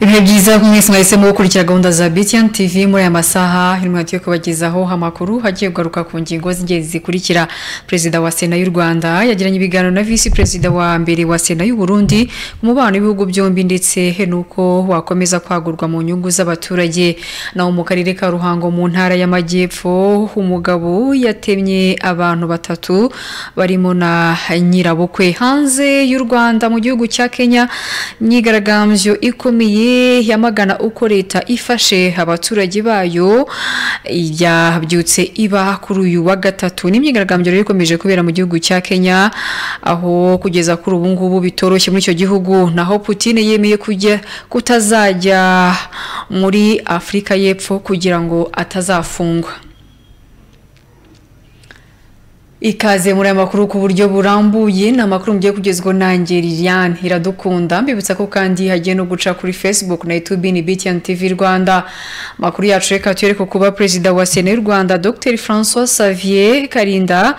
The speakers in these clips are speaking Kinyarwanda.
ibihe byiza mwese mwahise mukurikira gahunda za btn tv muri aya masaha intwati yo kubagezaho amakuru hagiye kugaruka ku ngingo z'ingenzi zikurikira perezida wa sena y'u rwanda yagiranye ibiganiro na visi perezida wa mbere wa sena y'u burundi ku mubano w'ibihugu byombi ndetse n'uko wakomeza kwagurwa mu nyungu z'abaturage naho mu karere ka ruhango mu ntara y'amajyepfo umugabo yatemye abantu batatu barimo na nyirabukwe hanze y'u rwanda mu gihugu cya kenya imyigaragambyo ikomeye yamagana uko leta ifashe abaturage bayo yabyutse iba kuri uyu wa gatatu ni imyigaragambyo rero ikomeje kubera mu gihugu cya kenya aho kugeza kuri ubu ngubu bitoroshye muri icyo gihugu naho Putine yemeye kujya kutazajya muri afurika y'epfo kugira ngo atazafungwa Ikaze muri aya makuru ku buryo burambuye ni amakuru mugiye kugezwa na Liliane iradukunda mbibutsa ko kandi hagiye no guca kuri Facebook na YouTube ni BTN TV Rwanda makuru yacu reka tuyereke kuba perezida wa Sena y'u Rwanda Dr François Xavier Karinda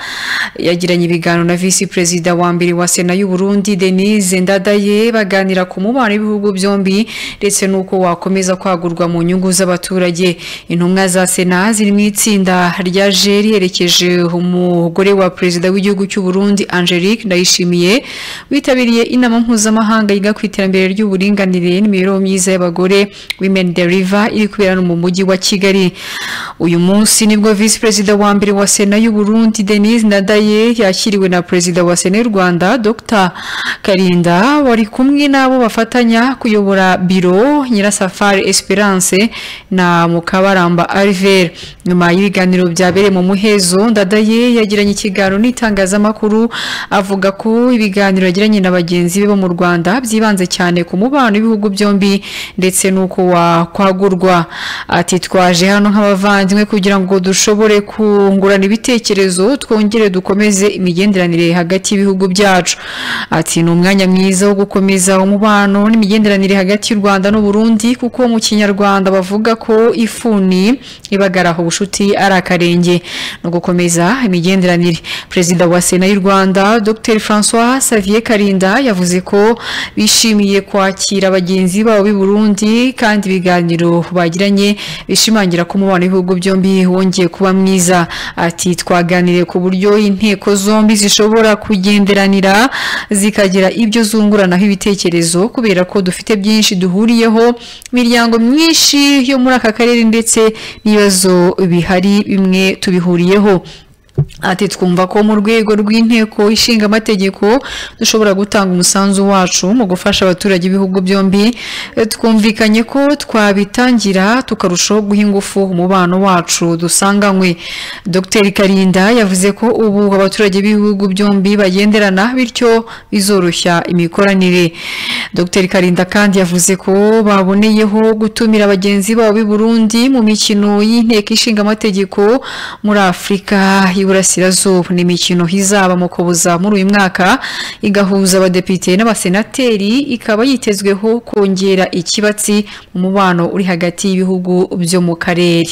yagiranye ibiganiro na visi perezida wa mbere wa Sena y'u Burundi Denise Ndadaye baganira ku mubano w'ibihugu byombi ndetse n'uko wakomeza kwagurwa mu nyungu z'abaturage intumwa za Sena ziri mu itsinda ryaje riherekeje umugore umugore wa perezida w'igihugu cy'u Burundi Angelique Ndayishimiye witabiriye inama mpuzamahanga yiga ku iterambere ry'uburinganire n'imibereho myiza y'abagore Women the River iri kubera mu mujyi wa Kigali uyu munsi nibwo Vice Perezida wa mbere wa Sena y'u Burundi Denise Ndadaye yakiriwe na Perezida wa Sena y'u Rwanda Dr Karinda wari kumwe n'abo bafatanya kuyobora biro Nyirasafari Esperance na Mukabaramba Alver nyuma y'ibiganiro byabereye mu muhezo Ndadaye yagiranye ikiganiro n'itangazamakuru avuga ko ibiganiro yagiranye na bagenzi be bo mu Rwanda byibanze cyane ku mubano w'ibihugu byombi ndetse n'uko wakwagurwa ati twaje hano nk'abavandimwe kugira ngo dushobore kungurana ibitekerezo twongere dukomeze imigenderanire hagati y'ibihugu byacu ati ni umwanya mwiza wo gukomeza umubano n'imigenderanire hagati y'u Rwanda n'u Burundi kuko mu kinyarwanda bavuga ko ifuni ibagaraho ubushuti ari akarenge no gukomeza imigenderanire perezida wa sena y'u rwanda dr francois xavier karinda yavuze ko bishimiye kwakira bagenzi babo b'i burundi kandi ibiganiro bagiranye bishimangira ko umubano w'ibihugu byombi wongeye kuba mwiza ati twaganiriye ku buryo inteko zombi zishobora kugenderanira zikagira ibyo zunguranaho ibitekerezo kubera ko dufite byinshi duhuriyeho imiryango myinshi yo muri aka karere ndetse n'ibibazo bihari bimwe tubihuriyeho ati twumva ko mu rwego rw'inteko ishinga amategeko dushobora gutanga umusanzu wacu mu gufasha abaturage b'ibihugu byombi twumvikanye ko twabitangira tukarushaho guha ingufu umubano wacu dusanganywe dr karinda yavuze ko ubu abaturage b'ibihugu byombi bagenderana bityo bizoroshya imikoranire dr karinda kandi yavuze ko baboneyeho gutumira bagenzi babo b'i burundi mu mikino y'inteko ishinga amategeko muri afurika y'iburasirazuba ni imikino izaba mu kubuza muri uyu mwaka igahuza abadepite n'abasenateri ikaba yitezweho kongera ikibatsi mu mubano uri hagati y'ibihugu byo mu karere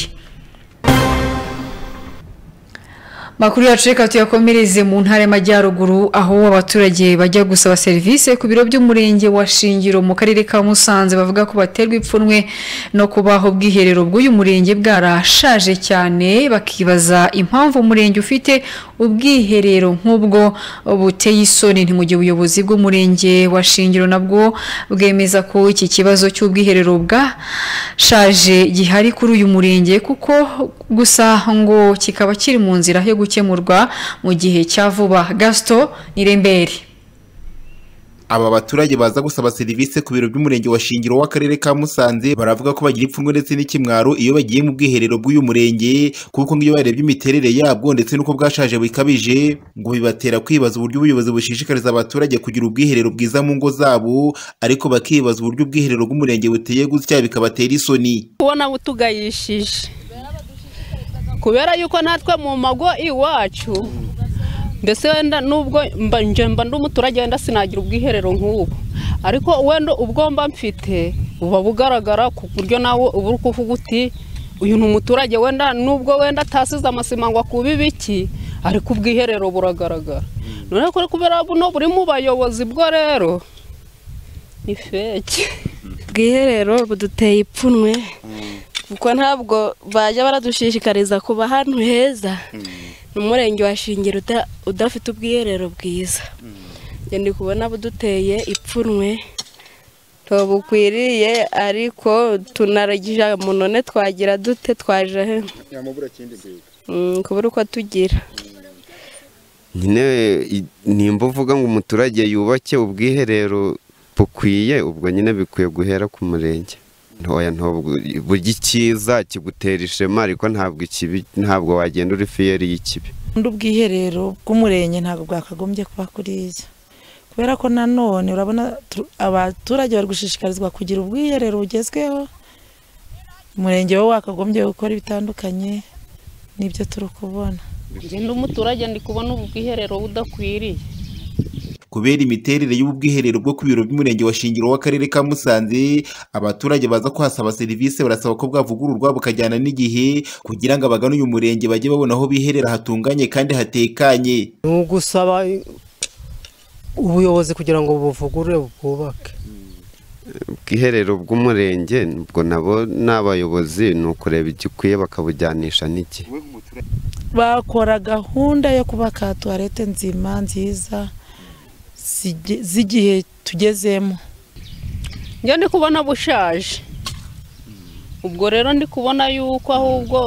makuru yacu reka tuyakomereze mu ntara y'amajyaruguru aho abaturage bajya gusaba serivisi ku biro by'umurenge wa shingiro mu karere ka musanze bavuga ko baterwa ipfunwe no kubaho ubwiherero bw'uyu murenge bwarashaje cyane bakibaza impamvu umurenge ufite ubwiherero nk'ubwo buteye isoni mu gihe ubuyobozi bw'umurenge wa shingiro nabwo bwemeza ko iki kibazo cy'ubwiherero bwashaje gihari kuri uyu murenge kuko gusa ngo kikaba kiri mu nzira yo gukemurwa mu gihe cya vuba gasito nirembere aba baturage baza gusaba serivisi ku biro by'umurenge wa shingiro w'akarere ka musanze baravuga ko bagira ipfunwe ndetse n'ikimwaro iyo bagiye mu bwiherero bw'uyu murenge kuko nk'iyo barebye imiterere yabwo ndetse n'uko bwashaje bikabije ngo bibatera kwibaza uburyo ubuyobozi bushishikariza abaturage kugira ubwiherero bwiza mu ngo zabo ariko bakibaza uburyo ubwiherero bw'umurenge buteye gutya bikabatera isoni ubona butugayishije kubera yuko natwe mu mago iwacu mbese wenda nubwo mba ndi umuturage wenda sinagira ubwiherero nk'ubu ariko wenda ubwo mba mfite buba bugaragara ku buryo nawe uba uri kuvuga uti uyu ni umuturage wenda nubwo wenda atasize amasima ngo akube ibiki ariko ubwiherero buragaragara noneho kubera buno buri mu bayobozi bwo rero ni feke bwiherero buduteye ipfunwe kuko ntabwo bajya baradushishikariza kuba ahantu heza n'umurenge wa Shingiro uta- udafite ubwiherero bwiza njye ndi kubona buduteye ipfunwe bukwiriye ariko tunaragije munone twagira dute twaje he Mm, kubura uko tugira nyine i- nimba uvuga ngo umuturage yubake ubwiherero bukwiye ubwo nyine bikwiye guhera ku murenge ntoya ntabwo burya icyiza kigutera ishema ariko ntabwo ikibi ntabwo wagenda uri fiyeri y'ikibi undi ubwiherero bw'umurenge ntabwo bwakagombye kuba kuriya kubera ko nanone urabona tu- abaturage bari gushishikarizwa kugira ubwiherero bugezweho umurenge wo wakagombye gukora ibitandukanye n'ibyo turi kubona ngenda umuturage ndi kubona ubu bwiherero budakwiriye kubera imiterere y'ubu bwiherero bwo ku biro by'umurenge wa shingiro w'akarere ka musanze abaturage baza kuhasaba serivisi barasaba ko bwavugururwa bukajyana n'igihe kugira ngo abagana uyu murenge bajye babona aho biherera hatunganye kandi hatekanye ni ugusaba ubuyobozi kugira ngo buvugurure bwubake ubwiherero bw'umurenge ubwo nabo ni abayobozi ni ukureba igikwiye bakabujyanisha n'iki bakora gahunda yo kubaka tuwarete nzima nziza zige- z'igihe tugezemo njye ndi kubona bushaje ubwo rero ndi kubona yuko ahubwo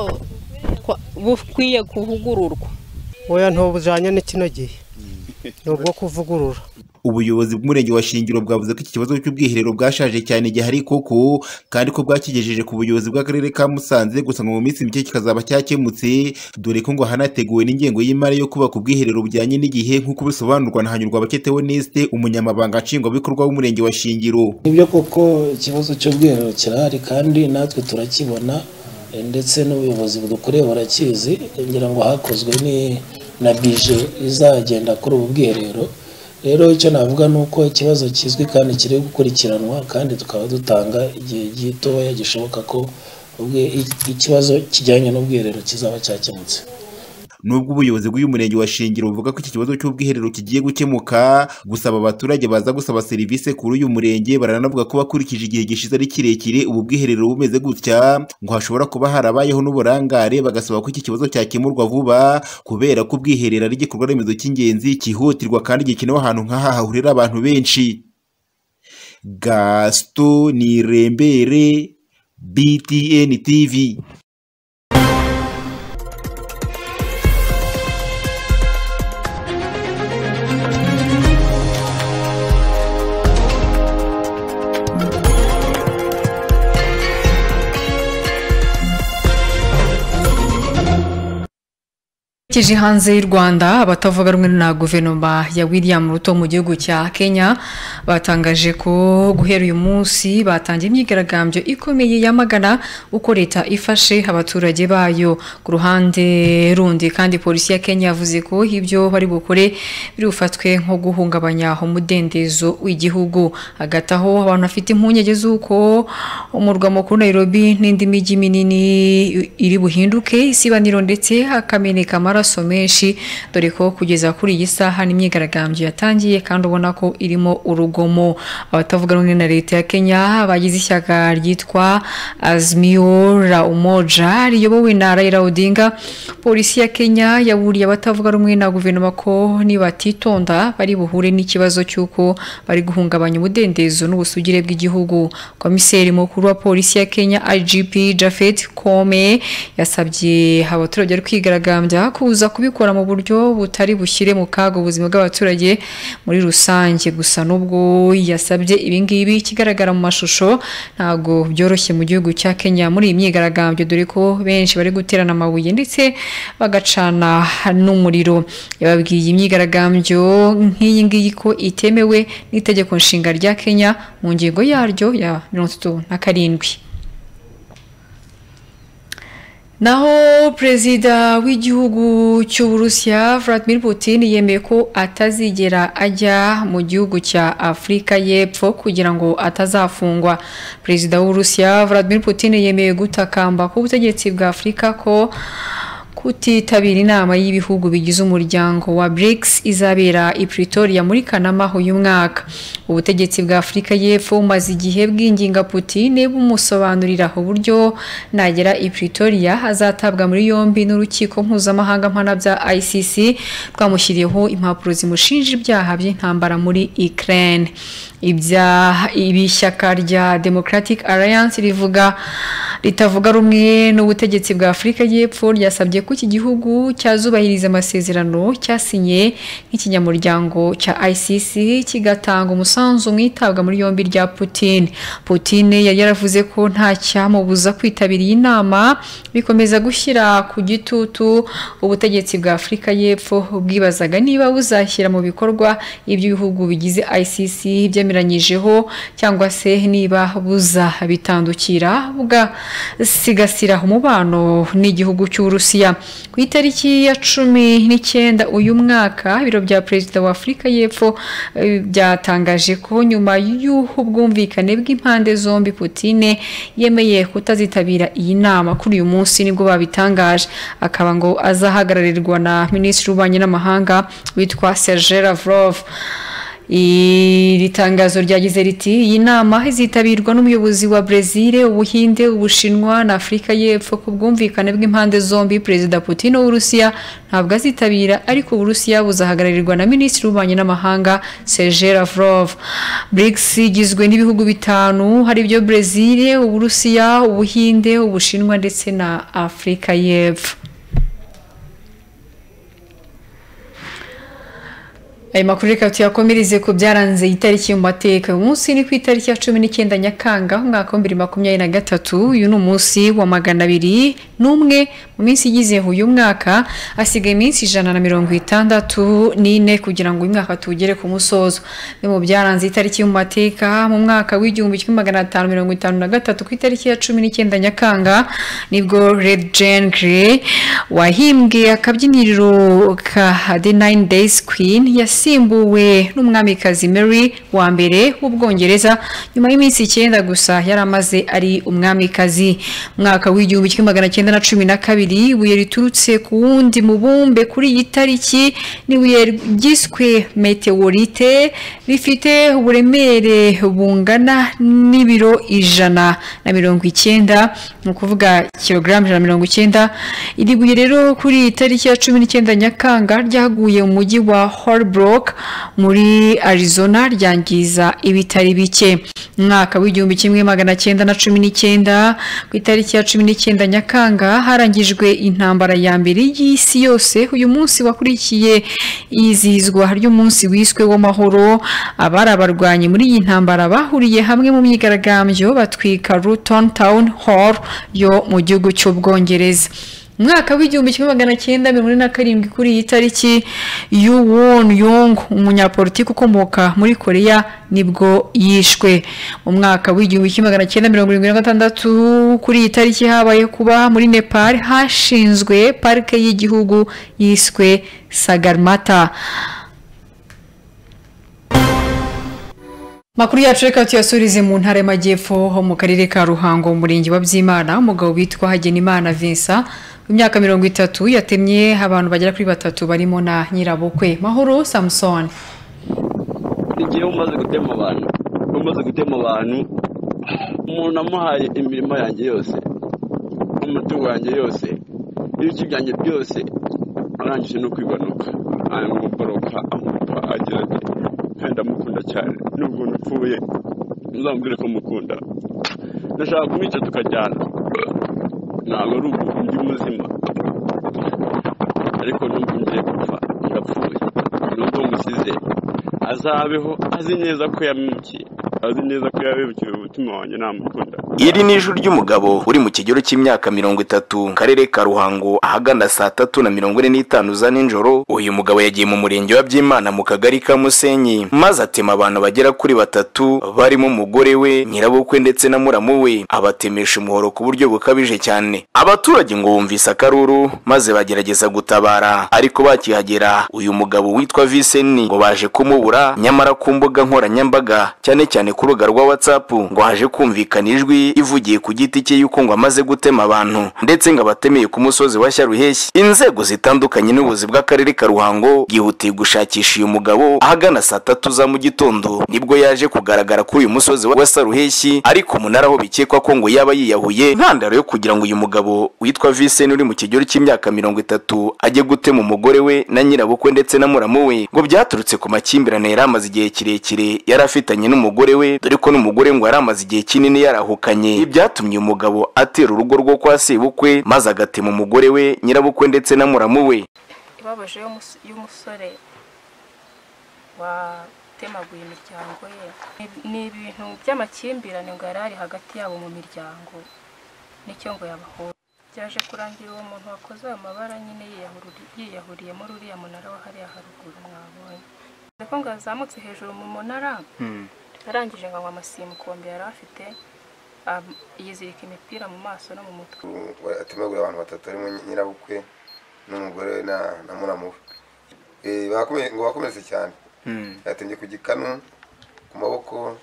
kwa- bukwiye kuvugururwa oya ntubujyanye n'ikino gihe ni ubwo kuvugurura ubuyobozi bw'umurenge wa shingiro bwavuze ko iki kibazo cy'ubwiherero bwashaje cyane gihari koko kandi ko bwakigejeje ku buyobozi bw'akarere ka musanze gusa ngo mu minsi mike kikazaba cyakemutse dore ko ngo hanateguwe n'ingengo y'imari yo kubaka ubwiherero bujyanye n'igihe nk'uko bisobanurwa na hanyurwa baketeho neste umunyamabanga nshingwabikorwa w'umurenge wa shingiro nibyo koko ikibazo cy'ubwiherero kirahari kandi natwe turakibona eh, ndetse n'ubuyobozi budukoreye burakizi ngira ngo hakozwe ni- na bije izagenda kuri ubu bwiherero rero icyo navuga ni uko ikibazo kizwi kandi kiri gukurikiranwa kandi tukaba dutanga igihe gitoya gishoboka ko ubwe- i- ikibazo kijyanye n'ubwiherero kizaba cyakemutse nubwo ubuyobozi bw'uyu murenge wa shingiro buvuga ko iki kibazo cy'ubwiherero kigiye gukemuka gusa aba baturage baza gusaba serivisi kuri uyu murenge baranavuga ko bakurikije igihe gishize ari kirekire ubu bwiherero bumeze gutya ngo hashobora kuba harabayeho n'uburangare bagasaba ko iki kibazo cyakemurwa vuba kubera ko ubwiherero ari igikorwa remezo cy'ingenzi cyihutirwa kandi gikenewe ahantu nk'aha hahurira abantu benshi gasito nirembere btn tv Kije hanze y'u Rwanda abatavuga rumwe na guverinoma ya William Ruto mu gihugu cya Kenya batangaje ko guhera uyu munsi batangiye imyigaragambyo ikomeye yamagana uko leta ifashe abaturage bayo ku ruhande rundi kandi polisi ya Kenya yavuze ko ibyo bari bukore biri bufatwe nko guhungabanya umudendezo w'igihugu hagati aho abantu bafite impungenge z'uko umurwa mukuru Nairobi n'indi mijyi minini iri buhinduke isibaniro ndetse hakameneka amaraso menshi dore ko kugeza kuri iyi saha n'imyigaragambyo yatangiye kandi ubona ko irimo urugomo abatavuga rumwe na leta ya Kenya bagize ishyaka ryitwa Azimio la Umoja riyobowe na Raila Odinga polisi ya Kenya yaburiye abatavuga rumwe na guverinoma ko nibatitonda bari buhure n'ikibazo cy'uko bari guhungabanya umudendezo n'ubusugire bw'igihugu komiseri mukuru wa polisi ya Kenya IGP Japhet Kome yasabye abaturage bari kwigaragambya kuza kubikora mu buryo butari bushyire mu kaga ubuzima bw'abaturage muri rusange gusa n'ubwo yasabye ibi ngibi kigaragara mu mashusho ntabwo byoroshye mu gihugu cya Kenya muri iyi myigaragambyo dore ko benshi bari guterana amabuye ndetse bagacana n'umuriro yababwiye imyigaragambyo nk'iyi ngiyi ko itemewe n'itegeko nshinga rya Kenya mu ngingo yaryo ya mirongo itatu na karindwi Naho perezida w'igihugu cy'u Burusiya Vladimir Putin yemeye ko atazigera ajya mu gihugu cya Afurika y'Epfo kugira ngo atazafungwa. Perezida w'Uburusiya Vladimir Putin yemeye gutakamba ku butegetsi bwa Afurika ko kutitabira inama y'ibihugu bigize umuryango wa BRICS izabera i Pretoria muri Kanama uyu mwaka ubutegetsi bwa Afurika y'Epfo bumaze igihe bwinginga Putin bumusobanurira uburyo nagera i Pretoria azatabwa muri yombi n'urukiko mpuzamahanga mpana bya ICC rwamushyiriyeho impapuro zimushinja ibyaha by'intambara muri Ukraine ibyaha ibi shyaka rya Democratic Alliance rivuga ritavuga rumwe n'ubutegetsi bwa Afurika y'Epfo ryasabye ko iki gihugu cyazubahiriza amasezerano cyasinye nk'ikinyamuryango cya ICC kigatanga umusanzu mu itabwa muri yombi rya Putin Putin yari yaravuze ko nta cyamubuza kwitabira iyi nama bikomeza gushyira ku gitutu ubutegetsi bwa Afurika y'Epfo bwibazaga niba buzashyira mu bikorwa ibyo ibihugu bigize ICC byemeranyijeho cyangwa se niba buzabitandukira bwa sigasira umubano n'igihugu cy'uburusiya ku itariki ya cumi n'icyenda uyu mwaka ibiro bya perezida wa afurika y'epfo eh, byatangaje ko nyuma y'ubwumvikane bw'impande zombi putine yemeye kutazitabira iyi nama kuri uyu munsi nibwo babitangaje akaba ngo azahagararirwa na minisitiri w'ububanyi n'amahanga witwa serge lavrov iri tangazo ryagize riti iyi nama izitabirwa n'umuyobozi wa Brezil ubuhinde ubushinwa na afurika y'epfo ku bwumvikane bw'impande zombi perezida putin w'uburusiya ntabwo azitabira ariko uburusiya buzahagararirwa na minisitiri w'ububanyi n'amahanga serge lavrov brics igizwe n'ibihugu bitanu hari byo Brezil uburusiya ubuhinde ubushinwa ndetse na afurika y'epfo Aya makuru reka tuyakomereze ku byaranze itariki mu mateka uyu munsi ni ku itariki ya cumi n'icyenda nyakanga umwaka wa bibiri makumyabiri na gatatu uyu ni umunsi wa magana abiri n'umwe mu minsi igize uyu mwaka hasigaye iminsi ijana na mirongo itandatu n'ine kugira ngo uyu mwaka tuwugere ku musozo ni mu byaranze itariki mu mateka mu mwaka w'igihumbi kimwe magana atanu mirongo itanu na gatatu ku itariki ya cumi n'icyenda nyakanga nibwo Red Jane Grey wahimbwe akabyiniriro ka The Nine Days Queen yas yasimbuwe n'umwamikazi Mary wa mbere w'ubwongereza nyuma y'iminsi icyenda gusa yari amaze ari umwamikazi mwaka w'igihumbi kimwe magana cyenda na cumi na kabiri ibuye riturutse ku wundi mubumbe kuri iyi tariki n'ibuye ryiswe meteorite rifite uburemere bungana n'ibiro ijana na mirongo icyenda ni ukuvuga kilogaramu ijana na mirongo icyenda iri buye rero kuri iyi tariki ya cumi n'icyenda nyakanga ryaguye mu mujyi wa Holbrook muri arizona ryangiza ibitari bike mwaka w'igihumbi kimwe magana cyenda na cumi n'icyenda ku itariki ya cumi n'icyenda nyakanga harangijwe intambara ya mbere y'isi yose uyu munsi wakurikiye izihizwa ry'umunsi wiswe w'amahoro abari abarwanyi muri iyi ntambara bahuriye hamwe mu myigaragambyo batwika ruton town hall yo mu gihugu cy'ubwongereza mwaka w'igihumbi kimwe magana cyenda mirongo ine na karindwi kuri iyi tariki yuwon yong umunyapolitiki ukomoka muri koreya nibwo yishwe mu mwaka w'igihumbi kimwe magana cyenda mirongo irindwi na gatandatu kuri iyi tariki habaye kuba muri nepal hashinzwe parike y'igihugu yiswe sagarmata makuru yacu reka tuyasurize mu ntara y'amajyepfo ho mu karere ka ruhango mu murenge wa byimana umugabo witwa hagenimana vincent imyaka mirongo itatu yatemye abantu bagera kuri batatu barimo na nyirabukwe mahoro samusoni igihe umaze gutema abantu umaze gutema abantu umuntu amuhaye imirimo yanjye yose n'umutungo wanjye yose ibice byanjye byose arangije no kwibanuka amuboroka amupa agira ati kandi amukunda cyane nubwo nupfuye uzamubwire ko mukunda ndashaka kumwica tukajyana ntabwo ari ubu ndi muzima ariko nubwo ngiye gupfa ndapfuye nubwo musize azabeho azi neza ko yamukiye azi neza ko yabebukiwe umutima wanjye namukunda iri ni ijwi ry'umugabo uri mu kigero cy'imyaka mirongo itatu mu karere ka ruhango ahagana saa tatu na mirongo ine n'itanu za nijoro uyu mugabo yagiye mu murenge wa byimana mu kagari ka musenyi maze atema abantu bagera kuri batatu barimo umugore we nyirabukwe ndetse na muramu we abatemesha umuhoro ku buryo bukabije cyane abaturage ngo bumvise akaruru maze bagerageza gutabara ariko bakihagera uyu mugabo witwa viseni ngo baje kumubura nyamara ku mbuga nkoranyambaga cyane cyane ku rubuga rwa watsapu ngo haje kumvikana ijwi ivugiye ku giti cye y'uko ngo amaze gutema abantu ndetse ngo abatemeye ku musozi wa Syaruheshyi inzego zitandukanye n'ubuyobozi bw'akarere ka Ruhango bwihutiye gushakisha uyu mugabo ahagana saa tatu za mu gitondo nibwo yaje kugaragara kuri uyu musozi wa Saruheshyi ariko umunara aho bikekwa ko ngo yaba yiyahuye ntandaro yo kugira ngo uyu mugabo witwa Vincent uri mu kigero cy'imyaka mirongo itatu ajye gutema umugore we na nyirabukwe ndetse na muramu we ngo byaturutse ku makimbirane yari amaze igihe kirekire yari afitanye n'umugore we dore ko n'umugore ngo yari amaze igihe kinini yarahukanye ibi byatumye uyu mugabo atera urugo rwo kwa sebukwe maze agatema umugore we nyirabukwe ndetse na muramu we ibabaje y'umus- y'umusore watemaguye imiryango ye Ni- ni ibintu by'amakimbirane ngo yari ari hagati yabo mu miryango nicyo ngo yabahuje byaje kurangira uwo muntu wakoze ayo mabara nyine yiyahuri- yiyahuriye muri uriya munara wa hariya haruguru mwabonye dore ko ngo yazamutse hejuru mu munara arangije ngo anywa amasimbukombe yari afite am- yizirika imipira mu maso no mu mutwe atemaguye abantu batatu harimo nyirabukwe n'umugore we na na muramu we Eh, bakome- ngo bakomeretse cyane yatembye ku gikanu ku maboko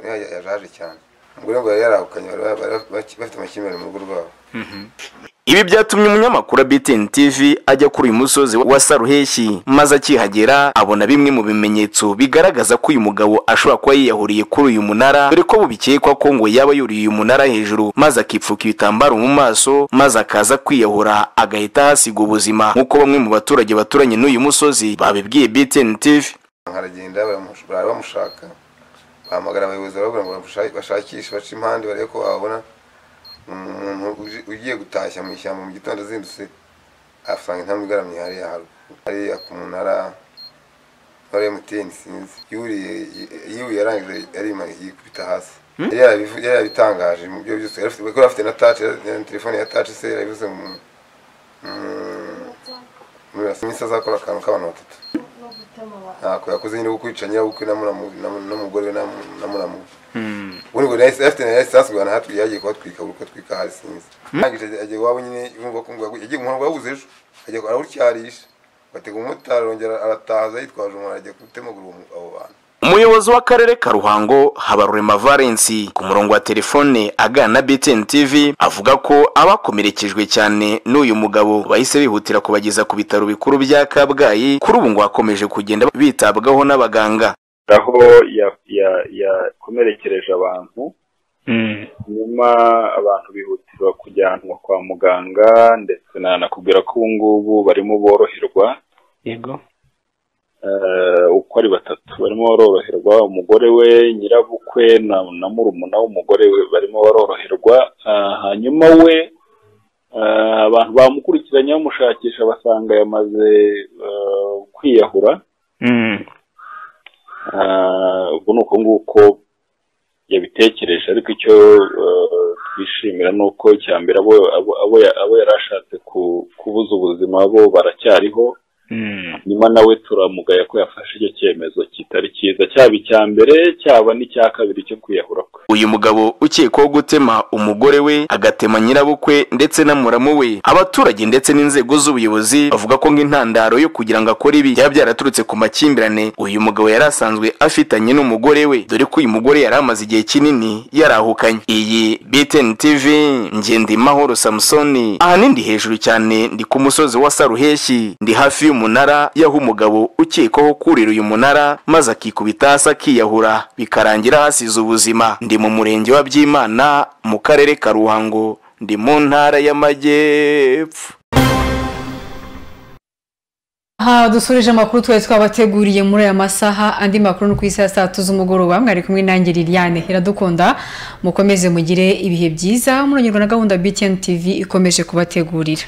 ya- ya- yaraje cyane umugore ngo yari yarahukanye bari bari- bari- bafite amakimbirane mu rugo rwabo Ibi byatumye umunyamakuru wa BTN TV ajya kuri uyu musozi wa Saruheshi maze akihagera abona bimwe mu bimenyetso bigaragaza ko uyu mugabo ashobora kuba yiyahuriye kuri uyu munara dore ko bubikekwa ko ngo yaba yuriye uyu munara hejuru maze akipfuka ibitambaro mu maso maze akaza kwiyahura agahita ahasiga ubuzima nk'uko bamwe mu baturage baturanye n'uyu musozi babibwiye BTN TV aragenda baramush- bari bamushaka bahamagara abayobozi barababwira ngo bamusha- bashakishe bace impande barebe ko babona umuntu uje- ugiye gutashya mu ishyamba mu gitondo azindutse asanga intambwe igaramye hariya haruguru hariya ku munara wa emutiyeni sinzi yuriye yiwe yarangije yarimara yikubita hasi Yari yarabivu- yari yarabitangaje mu byo byose yari afite kuko yari afite na taci na telefone ya taci se yarabivuze mu mu- muri iminsi azakora akantu k'abantu batatu ntako yakoze nyine kukwica nyirabukwe na muramu- na mu- n'umugore we na mu- na muramu we. ubundi ngo yahise afite na lisansi ngo nahatwi yagiye kuhatwika buri uko atwika hari sinzi arangije ajya- ajya iwabo nyine yumva ko ngo yagu- yagiye umuhoro wabuze ejo ajya arawutyarisha batega umumotari arongera aratahaza yitwaje umuntu ajya gutemagura uwo mu- abo bantu Umuyobozi w'akarere ka Ruhango Habarurema Valence ku murongo wa telefone agana na BTN TV avuga ko abakomerekejwe cyane n'uyu mugabo bahise bihutira kubageza ku bitaro bikuru bya Kabgayi kuri ubu ngo hakomeje kugenda bitabwaho n'abaganga aho ya- ya- yakomerekereje abantu nyuma abantu bihutirwa kujyanwa kwa muganga ndetse nanakubwira ko ubu ngubu barimo boroherwa yego eh, uko ari batatu barimo baroroherwa umugore we nyirabukwe na na murumuna w'umugore we barimo baroroherwa Ah, hanyuma we eh, abantu bamukurikiranye bamushakisha basanga yamaze eh, kwiyahura Ah, ubwo ni uko nguko yabitekereje ariko icyo eh, twishimira ni uko icya mbere abo abo- abo ya- abo yari ashatse ku- kubuza ubuzima bo baracyariho nyuma nawe turamugaya ko yafashe icyo cyemezo kitari cyiza cyaba icya mbere cyaba n'icya kabiri cyo kwiyahura kwe uyu mugabo ukekwaho gutema umugore we agatema nyirabukwe ndetse na muramu we abaturage ndetse n'inzego z'ubuyobozi bavuga ko nk'intandaro yo kugira ngo akore ibi byaba byaraturutse ku makimbirane uyu mugabo yari asanzwe afitanye n'umugore we dore ko uyu mugore yari amaze igihe kinini yarahukanye iyi BTN TV Ngendimahoro Samsoni ahanini ndi hejuru cyane ndi ku musozi wa Saruheshi ndi hafi y'umunara yaho umugabo ukekwaho kurira uyu munara maze akikubita hasi akiyahura bikarangira hasize ubuzima ndi mu murenge wa Byimana mu karere ka Ruhango ndi mu ntara y'amajyepfo aha dusoreje amakuru twari twabateguriye muri aya masaha andi makuru ni ku isi ya saa tatu z'umugoroba mwari kumwe nanjye liliane iradukunda mukomeze mugire ibihe byiza muranyurwa na gahunda btn tv ikomeje kubategurira